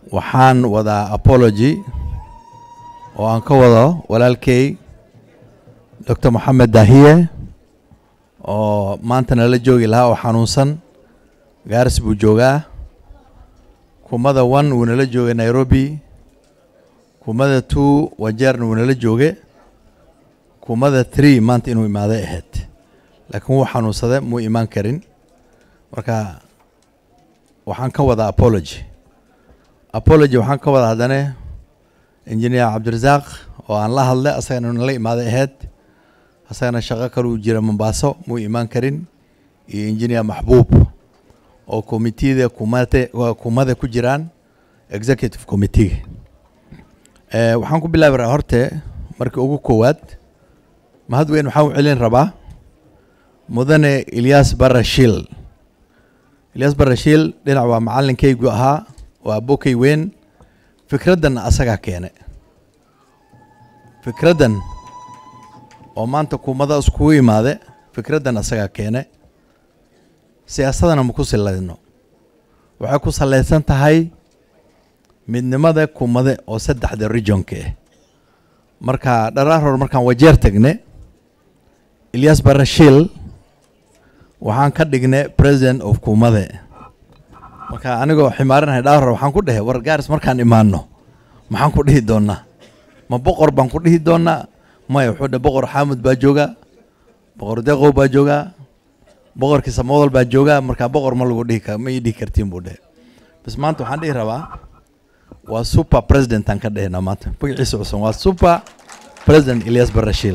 waxaan wadaa apology oo aan ka wado walaalkay doctor moxamed dahiye oo maanta nala joogi lahaa oo xanuunsan gaaris buu joogaa kumada one wuu nala joogay nairobi kumada two wajeerna wuu nala jooge kumada three maanta inuu imaaday ahayd laakiin wuu xanuunsaday muu imaan karin marka waxaan ka wadaa apology apology waxaan ka wadaa haddana engineer cabdirasaaq oo aan la hadlay asagana nala imaaday ahayd asagana shaqo kale uu jira mombaaso muu imaan karin iyo engineer maxbuub oo committeeda kumate kumada ku jiraan executive committee eh, waxaan ku bilaabi rahaa horte markii ugu koowaad mahad weyn waxaan u celin rabaa mudane ilyas barashil ilyas barashil dhinac waa macalinkaygu ahaa waa bokay weyn fikraddan asagaa keene fikraddan oo maanta kumada iskugu imaade fikraddan asagaa keene siyaasadana ma ku silayno waxay ku salaysan tahay midnimada kumade oo saddexda regionka ah marka dharaar hor markaan wajeer tagne ilyas barashil waxaan ka dhignay president of kumade marka anigoo ximaarinahay dhaar hor waxaan ku dhehe war gaaris markaan imaano maxaan ku dhihi doonaa ma boqor baan ku dhihi doonaa maya wuxuu dhe boqor xaamud baa jooga boqor deqow baa joogaa boqorkii samodal baa joogaa markaa boqor ma lagu dhihi kar ma ii dhihi kartiin buu dhehe bas maanta waxaan dhihi rabaa waa super president aan ka dhehnaa maanta magaciisa cusub waa super president ilyas barashil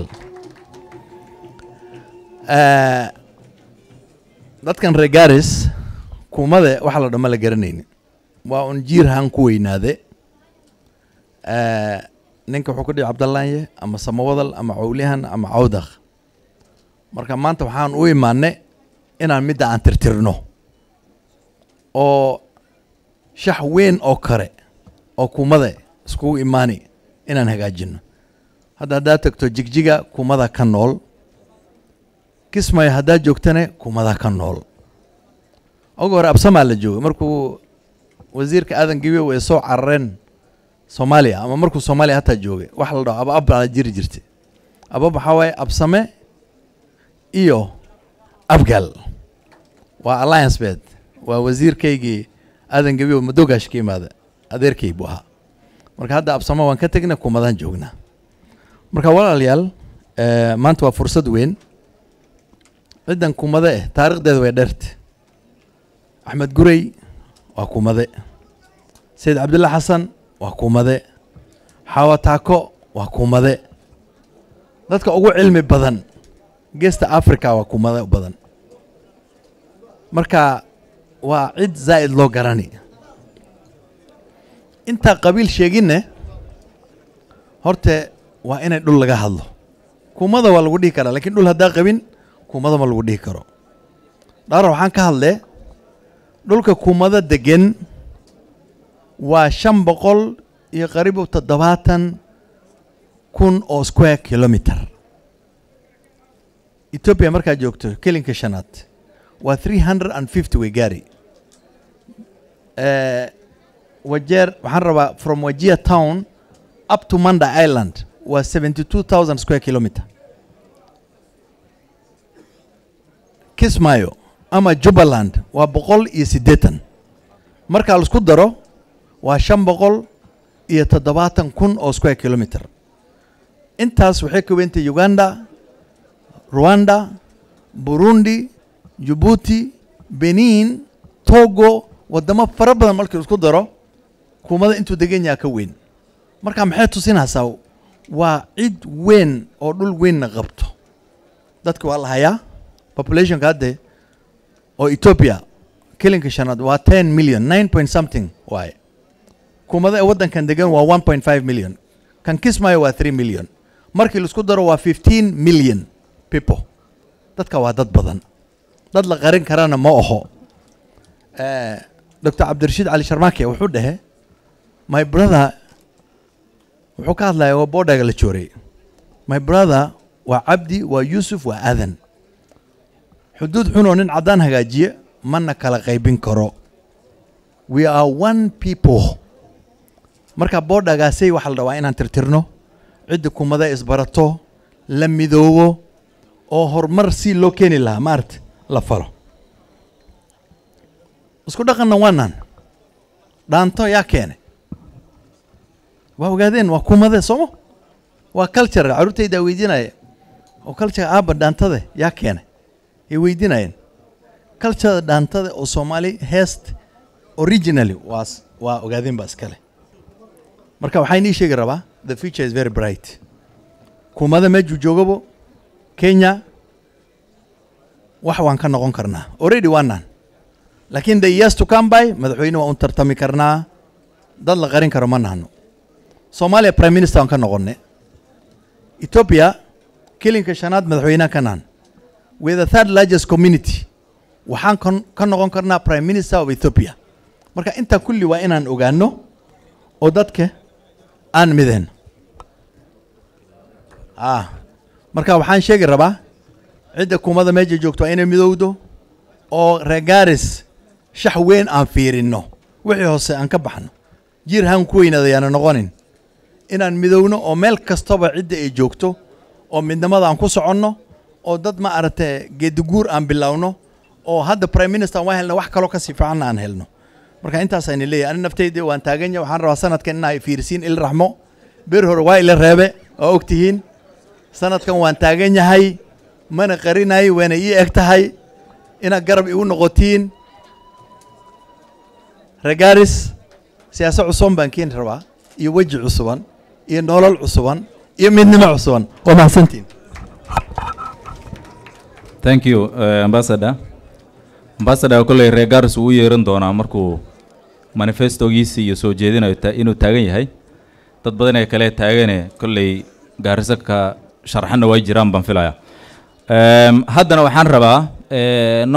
dadkan reer garis kumade waxa la dhama la garanayni waa un jiirhan ku weynaade ninka wuxuu ku dhihi cabdallaaye ama samawadal ama cawlihan ama cawdakh marka maanta waxaan u imaanay inaan midda aan tirtirno oo shax weyn oo kale oo kumada iskugu imaani inaan hagaajino hadda haddaad tagto jigjiga kumada ka nool kismayo haddaad joogtana kumada ka nool oga hore absamaa la joogay markuu wasiirka aadan gabiyow ay soo carareen soomaaliya ama markuu soomaaliya hataa joogay wax la dhaho aba ab baa jiri jirtay abab waxaa waaye absame iyo abgal waa alliance bed waa wasiirkaygii aadan gabiyow madogaash ka imaada adeerkay buu ahaa marka hadda absame waan ka tegnay kumadaan joognaa marka walaalayaal maanta waa fursad weyn ciddan kumade eh taarikhdeeda way dheerte axmed gurey waa kumade sayid cabdilla xasan waa kumade xaawa taako waa kumade dadka ugu cilmi badan geesta africa waa kumade badan marka waa cid zaa'id loo garani intaa qabiil sheeginne horte waa inay dhul laga hadlo kumada waa lagu dhihi karaa lakiin dhul haddaa qabin kumada ma lagu dhihi karo dhaara waxaan ka hadlee dhulka kumada degan waa shan boqol iyo qaribu toddobaatan kun oo square kilometer ethoobia markaad joogto kelinka shanaad waa three hundred and fifty way gaari wajeer waxaan rabaa from wajia town up to manda island waa seventy two thousand square kilometer kismayo ama jubbaland waa boqol iyo siddeetan markaa laisku daro waa shan boqol iyo toddobaatan kun oo square kilometer intaas waxay ka wentay uganda rwanda burundi jabuuti benin togo waddamo fara badan markii laisku daro kumada intuu degan yaha ka weyn marka maxay tusinaysaa waa cid weyn oo dhul weynna qabto dadka waa la hayaa populationka hadde oo ethoobia kelinka shanaad waa ten million nine point something waaye kumada ee waddankan degan waa one point five million kan kismayo waa three million markii laisku daro waa fifteen million people dadka waa dad badan dad la qarin karana ma aho doctor cabdirashiid cali sharmaake wuxuu dhehe my brother wuxuu ka hadlaya waa boodhaga la joorey my brother waa cabdi waa yuusuf waa aadan xuduud xunoo nin caddaan hagaajiye mana kala qaybin karo we are one people marka boodhagaasay waxaa la rabaa inaan tirtirno cidda kumada isbarato la midoobo oo horumar si loo keeni lahaa maarata la falo isku dhaqanna waanaan dhaanto yaa keenay waa ogaadeen waa kumade sooma waa culture carruurtaydaa weydiinaya oo culture aabba dhaantada yaa keenay ay weydiinayeen cultureda dhaantada oo soomaali heest originally waas waa ogaadeen baa iskale marka waxaa inii sheegi rabaa the future is very bright kumada meejuu joogabo kenya wax waan ka noqon karnaa already waanaan laakiin the years to come by madaxweyne waan u tartami karnaa dad la qarin karo ma nahno soomaaliya prime minister waan ka noqonay ethiopia kilinka shanaad madaxweynaha ka nahan with the third largest community waxaan kon- ka noqon karnaa prime minister of ethiopia marka intaa kulli waa inaan ogaano oo dadka aan mideen ah marka waxaan sheegi rabaa cidda kumada meesha joogto waa inay midowdo oo regaris shax weyn aan fiirino wixii hoose aan ka baxno jiir haan ku weynaada yaana noqonin inaan midowno oo meel kastaba cidda ay joogto oo midnimada aan ku soconno oo dad ma aragtay geediguur aan bilowno oo hadda prime minister waan helno wax kaloo kasii fiicanna aan helno marka intaasayna leeyahay ani naftayda waan taagan yahay waxaan rabaa sanadkan inaa ay fiirisiin il raxmo bir hore waa ila reebe oo og tihiin sanadkan waan taagan yahay mana qarinayo waana ii eg tahay inaad garab igu noqotiin regaris siyaasad cusuban baan keeni rabaa iyo weji cusuban iyo nolol cusuban iyo midnimo cusuban waa mahadsantiin thank you uh, ambassador ambassador kolley reer garis uu u yeeran doonaa markuu manifestogiisi iyo soo jeedinayo ta- inuu taagan yahay dad badan ee kale taagane kolley gaariso ka sharxanna way jiraan baan filaya Em, haddana waxaan rabaa eh,